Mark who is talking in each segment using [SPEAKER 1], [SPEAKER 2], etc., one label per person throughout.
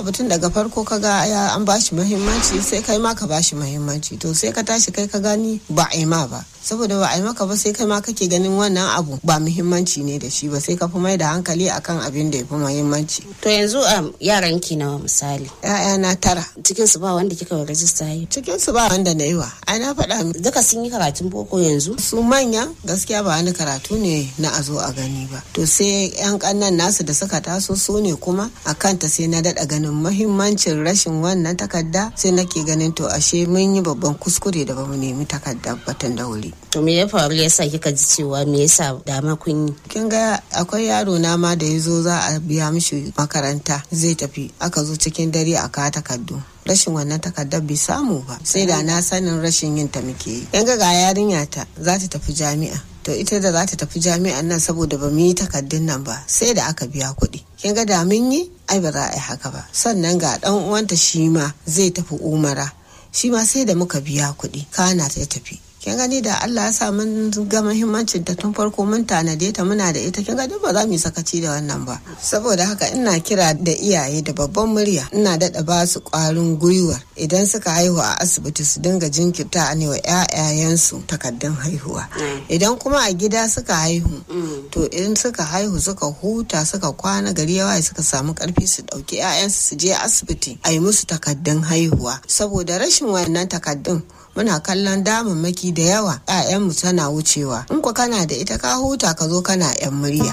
[SPEAKER 1] abu tun daga farko ka ga ya an bashi muhimmanci sai kai ma ka bashi muhimmanci to sai ka tashi kai ka gani ba a yi ma ba saboda ba a yi maka ba sai kai ma kake ganin wannan abu ba muhimmanci ne da shi ba sai ka fi mai da hankali akan abin da ya fi muhimmanci
[SPEAKER 2] To yanzu um, yaran ki nawa misali.
[SPEAKER 1] na tara
[SPEAKER 2] Cikin su ba wanda kika wa rajista yi.
[SPEAKER 1] cikin su ba wanda na yi wa ai na faɗa
[SPEAKER 2] Duka sun yi karatun boko yanzu.
[SPEAKER 1] su manya gaskiya ba wani karatu ne na a zo a gani ba to sai yan kannan nasu da suka taso su ne kuma a kanta sai na daɗa ganin mahimmancin rashin wannan takarda sai nake ganin to ashe mun yi babban kuskure da bamu nemi takarda batun da wuri
[SPEAKER 2] To me ya faru yasa kika ji cewa me yasa dama kun yi.
[SPEAKER 1] kin ga akwai yaro na ma da ya zo za a biya mishi makaranta zai tafi aka zo cikin dare a kawo takardu rashin wannan takardar bai samu ba sai da na sanin rashin yin ta muke yi yan ga ga yarinya ta za ta tafi jami'a to ita da za ta tafi jami'an nan saboda ba mu yi takardun nan ba sai da aka biya kuɗi kin ga da mun yi ai ba za a yi haka ba sannan ga dan uwanta shi ma zai tafi umara shi ma sai da muka biya kuɗi kana ta tafi kin gani da Allah ya sa mun ga muhimmancin ta tun farko mun tanade ta muna da ita kin ga duk ba za mu yi sakaci da wannan ba saboda haka ina kira da iyaye da babban murya ina daɗa ba su ƙwarin gwiwa idan suka haihu a asibiti su dinga jinkirta ne wa ƴaƴayensu takardun haihuwa idan kuma a gida suka haihu to in suka haihu suka huta suka kwana gari yawa suka samu karfi su ɗauki ƴaƴansu su je asibiti a yi musu takardun haihuwa saboda rashin wannan takardun muna kallon damammaki da yawa 'ya'yanmu tana wucewa in ku kana da ita ka huta ka zo kana 'yan murya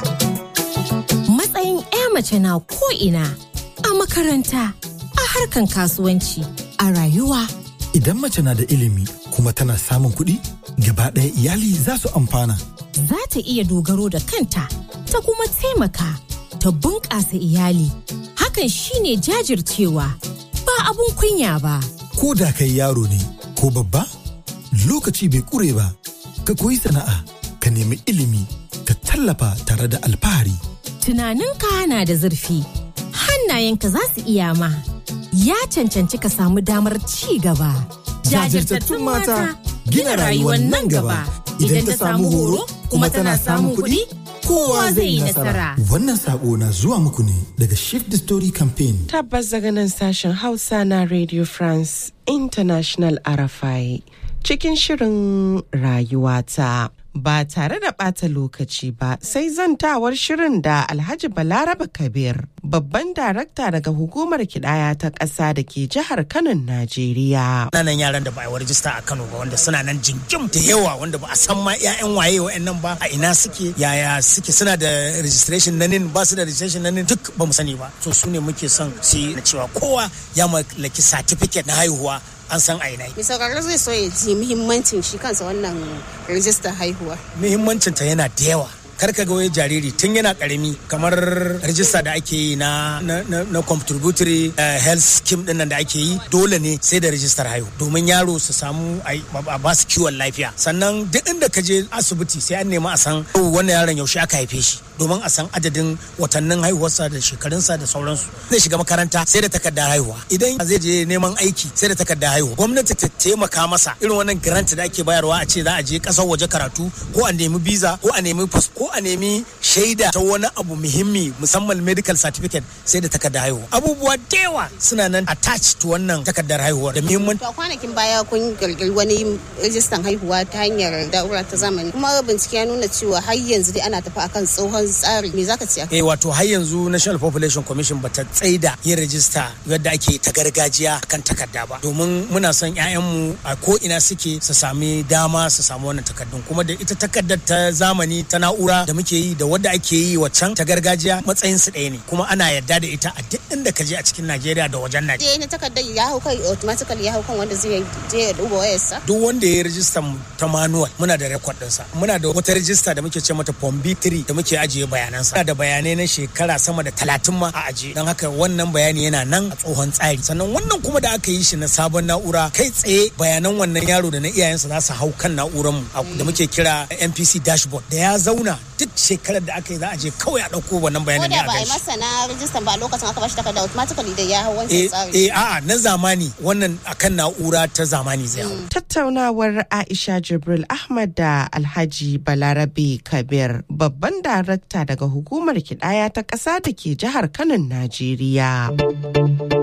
[SPEAKER 3] Matsayin 'ya mace na ko'ina a makaranta, a harkan kasuwanci, a rayuwa.
[SPEAKER 4] Idan mace na da ilimi kuma tana samun kuɗi, gaba ɗaya iyali za su amfana.
[SPEAKER 3] Za ta iya dogaro da kanta, ta kuma taimaka, ta bunƙasa iyali. Hakan shine jajircewa, ba abun kunya ba.
[SPEAKER 4] Ko da kai yaro ne ko babba, lokaci bai ƙure ba. Ka koyi sana'a, ka nemi ilimi, ka tallafa tare da alfahari.
[SPEAKER 3] Tunaninka na da zurfi, hannayenka za su iya ma. Ya cancanci ka samu damar ci gaba.
[SPEAKER 4] Jajirtattun mata gina rayuwar nan gaba. Idan ta samu horo kuma tana samun kuɗi, kowa zai yi nasara. Wannan saƙo na zuwa muku ne daga Shift the Story Campaign.
[SPEAKER 5] Tabbas daga nan sashen Hausa na Radio France International Arafai cikin shirin rayuwata. Ba tare da ɓata lokaci ba sai zantawar shirin da Alhaji Balaraba Kabir, babban darakta daga hukumar kidaya ta ƙasa da ke jihar Kano, Najeriya.
[SPEAKER 6] Nanan yaran da ba a yi rajista a Kano ba wanda suna nan jingim da yawa wanda ba a san ma 'ya'yan waye wa'annan ba a ina suke yaya suke suna da registration na nin ba su da registration na nin duk ba mu sani ba. So su ne muke son su yi na cewa kowa ya mallaki certificate na haihuwa an san a ina.
[SPEAKER 2] Mai sauraro zai so ya ji muhimmancin shi kansa wannan rijistar haihuwa.
[SPEAKER 6] Muhimmancinta yana da yawa. kar ka ga wai jariri tun yana karami kamar rajista da ake yi na na, na, na contributory uh, health scheme din nan da ake yi dole ne sai da rajistar haihu domin yaro su samu a ba su kiwon lafiya sannan duk inda ka je asibiti sai an nemi a san wannan yaron yaushe aka haife shi domin a san adadin watannin haihuwarsa da shekarunsa da sauransu zai shiga makaranta sai da takardar haihuwa idan zai je neman aiki sai da takardar haihuwa gwamnati ta taimaka masa irin wannan grant da ake bayarwa a ce za a je kasar waje karatu ko a nemi visa ko a nemi ko a nemi shaida ta wani abu muhimmi musamman medical certificate sai da takardar haihuwa abubuwa da yawa suna nan attached to wannan takardar haihuwa da muhimmanci
[SPEAKER 2] To kwanakin baya kun girgiri wani rijistan haihuwa ta hanyar da'ura ta zamani kuma bincike ya nuna cewa har yanzu dai ana tafi akan tsohon tsari me zaka ce
[SPEAKER 6] eh wato har yanzu National Population Commission bata tsaida yin rajista yadda ake ta gargajiya kan takarda ba domin muna son 'ya'yanmu a ko ina suke su sami dama su samu wannan takardun kuma da ita takardar ta zamani ta na'ura da muke yi da wadda ake yi waccan ta gargajiya matsayin su ɗaya ne kuma ana yarda da ita a duk inda ka je a cikin Najeriya da wajen Najeriya
[SPEAKER 2] je na takardar ya hau kai automatically ya hau kan wanda zai je ya duba wayarsa
[SPEAKER 6] duk wanda ya yi rajista ta manual muna da record ɗinsa muna da wata rajista da muke ce mata form B3 da muke ajiye bayanansa muna da bayanai na shekara sama da talatin ma a ajiye don haka wannan bayani yana nan a tsohon tsari sannan wannan kuma da aka yi shi na sabon na'ura kai tsaye bayanan wannan yaro da na iyayensa za su hau kan na'urar mu da muke kira NPC dashboard da ya zauna duk shekarar da aka yi za a je kawai a ɗauko wannan
[SPEAKER 2] ko
[SPEAKER 6] bayanan ne
[SPEAKER 2] da
[SPEAKER 6] a
[SPEAKER 2] ba a yi
[SPEAKER 6] gaishe
[SPEAKER 2] masa na rijistan ba a lokacin aka bashi takarda automatically da ya hau wancan
[SPEAKER 6] eh
[SPEAKER 2] tsari
[SPEAKER 6] eh a'a na zamani wannan akan na'ura ta zamani zai hau
[SPEAKER 5] Tattaunawar Aisha Jibril Ahmad da Alhaji Balarabe Kabir babban darakta daga hukumar kidaya ta ƙasa da ke jihar Kano, Najeriya.